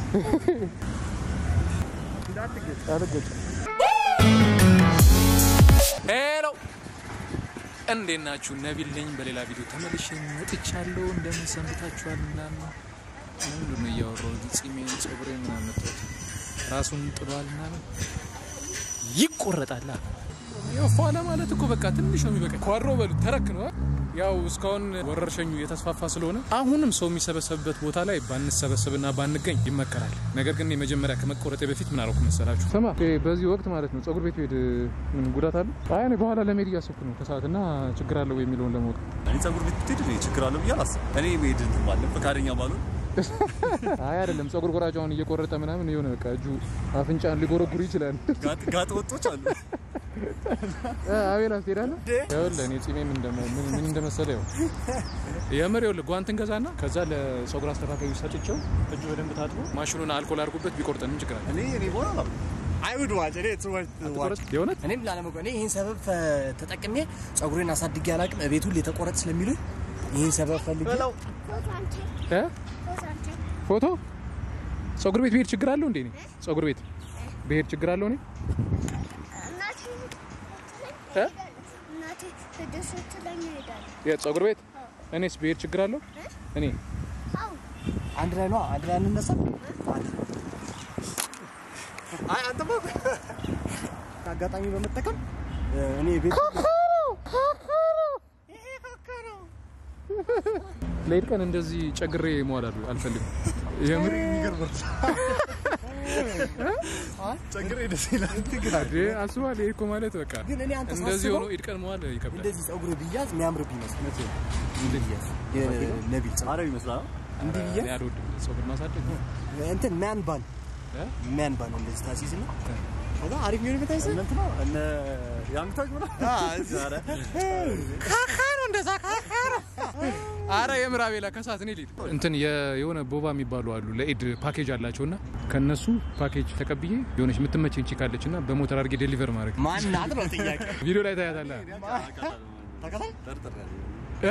ሄሎ እንዴት ናችሁ? ነቢል ነኝ። በሌላ ቪዲዮ ተመልሼ መጥቻለሁ። እንደምን ሰንብታችኋል? ምናምን ምንድን ነው እያወራሁ እዚህ ጺሜን ጸጉሬ ምናምን መጥቶት ራሱን ጥሏል ምናምን ይቆረጣል። ያው ፏ ለማለት እኮ በቃ ትንሽ ነው የሚበቃ። ኳድሮ በሉት ተረክ ነው። ያው እስካሁን ወረርሸኙ የተስፋፋ ስለሆነ አሁንም ሰው የሚሰበሰብበት ቦታ ላይ ባንሰበሰብና ባንገኝ ይመከራል። ነገር ግን የመጀመሪያ ከመቆረጤ በፊት ምን አደረኩ መሰላችሁ? ስማ በዚህ ወቅት ማለት ነው ጸጉር ቤት ሄድ ምን ጉዳት አለ? አይ እኔ በኋላ ለመሄድ እያሰብኩ ነው ከሰዓት እና ችግር አለው የሚለውን ለማወቅ እኔ ጸጉር ቤት ብትሄድ እኔ ችግር አለው ብዬ አላስብም። እኔ መሄድ እንትን ባለ ፈቃደኛ ባልሆን አይ አይደለም ጸጉር ቆራጭ አሁን እየቆረጠ ምናምን የሆነ በቃ እጁ አፍንጫን ሊጎረጉር ይችላል። ጋጥ- ጋጥ ወጦች አሉ። አቤል አስሄዳለህ? ይኸውልህ እኔ ጺሜም እንደመ- ምን ምን እንደመሰለ ያው የምር ይኸውልህ ጓንትን ገዛና ከዛ ለጸጉር አስተካካዩ ሰጥቼው እጁ በደንብ ታጥቦ ማሽኑን አልኮል አድርጉበት ቢቆርጠን ምን ችግር አለ? እኔ እኔ በኋላ አላሉ አይውድ ዋጭ እኔ እሱ ዋጭ አትቆረጥ? የእውነት እኔም ላለመቆ እኔ ይህን ሰበብ ፈ- ተጠቅሜ ጸጉሬን አሳድጌ አላቅም። እቤቱ የተቆረጥ ስለሚሉኝ ይህን ሰበብ ፈልጌ እ? ፎቶ ጸጉር ቤት ብሄድ ችግር አለው እንዴ? እኔ ጸጉር ቤት ብሄድ ችግር አለው እኔ እ? እናቴ ሂደህ ስትለኝ እሄዳለሁ። የጸጉር ቤት እኔስ ብሄድ ችግር አለው እኔ አዎ አንድ ላይ ነው አንድ ላይ እንነሳ። አይ አንተማ አጋጣሚ በመጠቀም እ፣ እኔ ቤት ለኢድ ቀን እንደዚህ ጨግሬ መዋል አሉ አልፈልግም። የምር ቸግሬ ደስ ይላል። አዴ አስባል ይሄ እኮ ማለት በቃ ግን እኔ አንተ እንደዚህ ሳስበው ሆኖ ኢድ ቀን መዋል ይከብዳል። እንደዚህ ጸጉር ብያዝ የሚያምርብ ይመስል የነቢል ጸጉር አረብ ይመስላል። እንዲህ እኔ ብያዝ አልወድም ጸጉር ማሳደግ እንትን ማን ባን እ? ማን ባን እንደዚህ ታሲዝ ነው ከዛ አሪፍ የሚሆን ቤት አይሰ እነ እንትና እነ ያንግታግ ምናምን ኧረ አረ የምር አቤላ ከሰዓት እኔ ልሂድ እንትን የ- የሆነ ቦባ የሚባሉ አሉ ለኢድ ፓኬጅ አላቸው እና ከነሱ ፓኬጅ ተቀብዬ የሆነች የምትመቸኝ ቺ ካለች እና በሞተር አድርጌ ዴሊቨር ማድረግ ማን ናት ነው ጥያቄ ቪዲዮ ላይ ታያታለህ ተከታይ ጠርጥሬያለሁ። እ?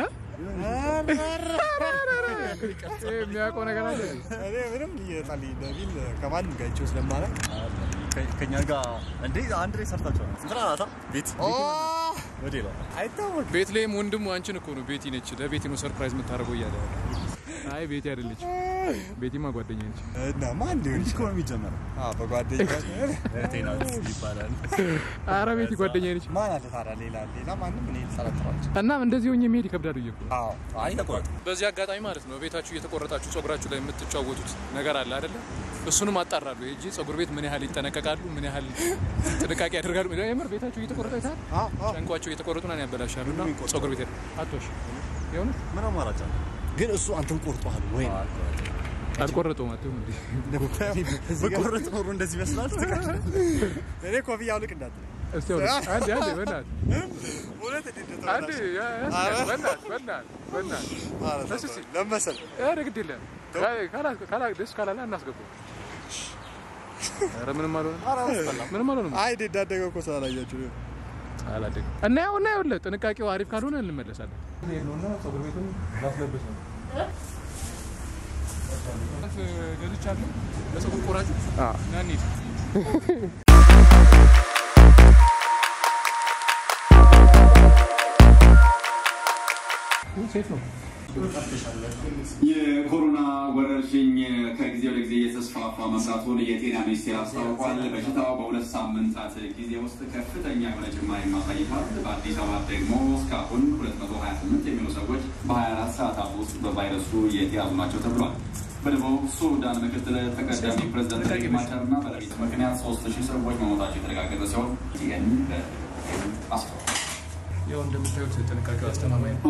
ይሄ የሚያውቀው ነገር አለ እኔ ምንም እየጣልኝ ነቢል ከማንም ጋር አይቼው ስለማላውቅ ከ- ከእኛ ጋር እንዴ አንድ ላይ ሰርታችኋል። እንትና ናታ ቤት ወዴ ነው አይታወቅም። ቤት ላይም ወንድሙ አንቺን እኮ ነው ቤቲ ነች ለቤቲ ነው ሰርፕራይዝ የምታደርገው እያለ አይ ቤቲ አይደለች ቤቲማ ጓደኛ ነች እና ማን ሊሆን እኮ ይችላል? ነው የሚጀመረው። አዎ በጓደኛ እህቴ ናት ይባላል። አረ ቤቲ ጓደኛ ነች ማን አለ ታዲያ? ሌላ ሌላ ማንም እኔ ልጠረጥራለሁ። እናም እንደዚህ ሆኜ መሄድ ይከብዳል ብዬ እኮ ነው። አዎ አይ ተቆረጥ በዚህ አጋጣሚ ማለት ነው ቤታችሁ እየተቆረጣችሁ ጸጉራችሁ ላይ የምትጫወቱት ነገር አለ አይደለ? እሱንም አጣራሉ እንጂ ጸጉር ቤት ምን ያህል ይጠነቀቃሉ፣ ምን ያህል ጥንቃቄ ያደርጋሉ። የምር ቤታችሁ እየተቆረጠ ይታል አዎ አዎ። ጨንቋቸው እየተቆረጡ ና ያበላሻሉ። እና ጸጉር ቤት ሄዱ አቶሽ የእውነት ምን አማራጭ አለ? ግን እሱ አንተን ቆርጧል ወይ? አልቆረጠውም አትሁም እንዲ በቆረጥ ኖሮ እንደዚህ ይመስላል። እኔ ኮፍያ አውልቅ እንዳትል። እስቲ አሁን አንዴ አንዴ በእናትህ እውነት እንዴት አንዴ ያ- ያ- በእናትህ በእናትህ በእናትህ እሺ፣ እሺ። ለመሰል ኧረ ግድ የለም ካላ- ካላ- ደስ ካላለ እናስገባው። ኧረ ምንም አልሆነም ምንም አልሆነም። አይ እንዴት እንዳደገ እኮ ስላላያችሁ ነው። አላደግም እና ያው እና ይኸውልህ ጥንቃቄው አሪፍ ካልሆነ እንመለሳለን። ነውና ፀጉር ቤቱን ላስለብስ ነው ገዝቻለሁ ለፀጉር ቆራጩ ና እንሂድ። ሴፍ ነው። የኮሮና ወረርሽኝ ከጊዜ ወደ ጊዜ እየተስፋፋ መምጣቱን የጤና ሚኒስቴር አስታውቋል። በሽታው በሁለት ሳምንታት ጊዜ ውስጥ ከፍተኛ የሆነ ጭማሪ ማሳይቷል። በአዲስ አበባ ደግሞ እስካሁን 228 የሚሆኑ ሰዎች በ24 ሰዓታት ውስጥ በቫይረሱ የተያዙ ናቸው ተብሏል። በደቡብ ሱዳን ምክትል ተቀዳሚ ፕሬዝዳንት ሪክ ማቻር እና በለቢት ምክንያት 3000 ሰዎች መሞታቸው የተረጋገጠ ሲሆን ይህን አስታውቋል። ያው እንደምታዩት ጥንቃቄው አስተማማኝ ነው።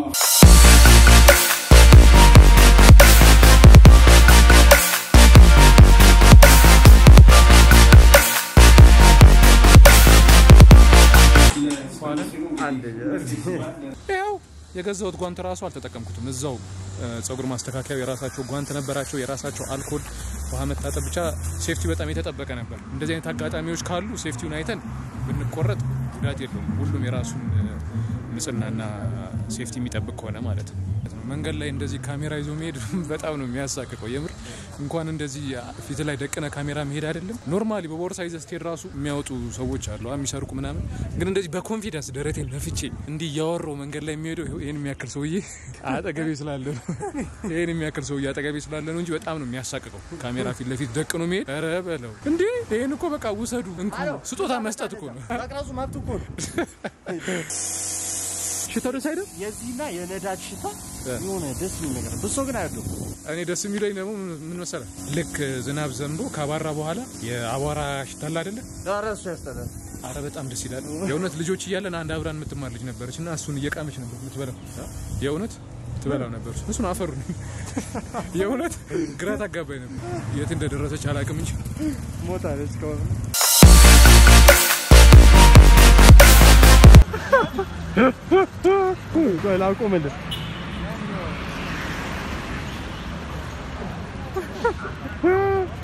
ያው የገዛሁት ጓንት ራሱ አልተጠቀምኩትም። እዛው ጸጉር ማስተካከያው የራሳቸው ጓንት ነበራቸው፣ የራሳቸው አልኮል፣ ውሃ መታጠብ፣ ብቻ ሴፍቲ በጣም የተጠበቀ ነበር። እንደዚህ አይነት አጋጣሚዎች ካሉ ሴፍቲውን አይተን ብንቆረጥ ጉዳት የለውም። ሁሉም የራሱን እ፣ ንጽህናና ሴፍቲ የሚጠብቅ ከሆነ ማለት ነው። መንገድ ላይ እንደዚህ ካሜራ ይዞ መሄድ በጣም ነው የሚያሳቅቀው። የምር እንኳን እንደዚህ ፊት ላይ ደቅነ ካሜራ መሄድ አይደለም ኖርማሊ በቦርሳ ይዘህ ስትሄድ ራሱ የሚያወጡ ሰዎች አሉ የሚሰርቁ ምናምን። ግን እንደዚህ በኮንፊደንስ ደረቴን ነፍቼ እንዲህ እያወራው መንገድ ላይ የሚሄደው ይኸው ይህን የሚያክል ሰውዬ አጠገቤ ስላለ ነው። ይህን የሚያክል ሰውዬ አጠገቤ ስላለ ነው እንጂ በጣም ነው የሚያሳቅቀው ካሜራ ፊት ለፊት ደቅኖ መሄድ። ኧረ በለው እንዴ! ይህን እኮ በቃ ውሰዱ እንኩ ስጦታ መስጠት እኮ ነው። መቅረጹ መብት እኮ ነው። ሽታው ደስ አይደል? የዚህና የነዳጅ ሽታ የሆነ ደስ የሚል ነገር ነው። ብሶ ግን አይወደው። እኔ ደስ የሚለኝ ደግሞ ምን መሰለህ፣ ልክ ዝናብ ዘንቦ ካባራ በኋላ የአቧራ ሽታ አለ አይደለ? ኧረ እሱ ያስጠላል። አረ በጣም ደስ ይላል። የእውነት ልጆች እያለን አንድ አብራን የምትማር ልጅ ነበረች እና እሱን እየቃመች ነበር የምትበላው። የእውነት ትበላው ነበር። እሱን አፈሩ የእውነት ግራ ታጋባኝ ነበር። የት እንደደረሰች አላውቅም እንጂ ሞታለች ከሆነ ቆይ ላቁምልህ።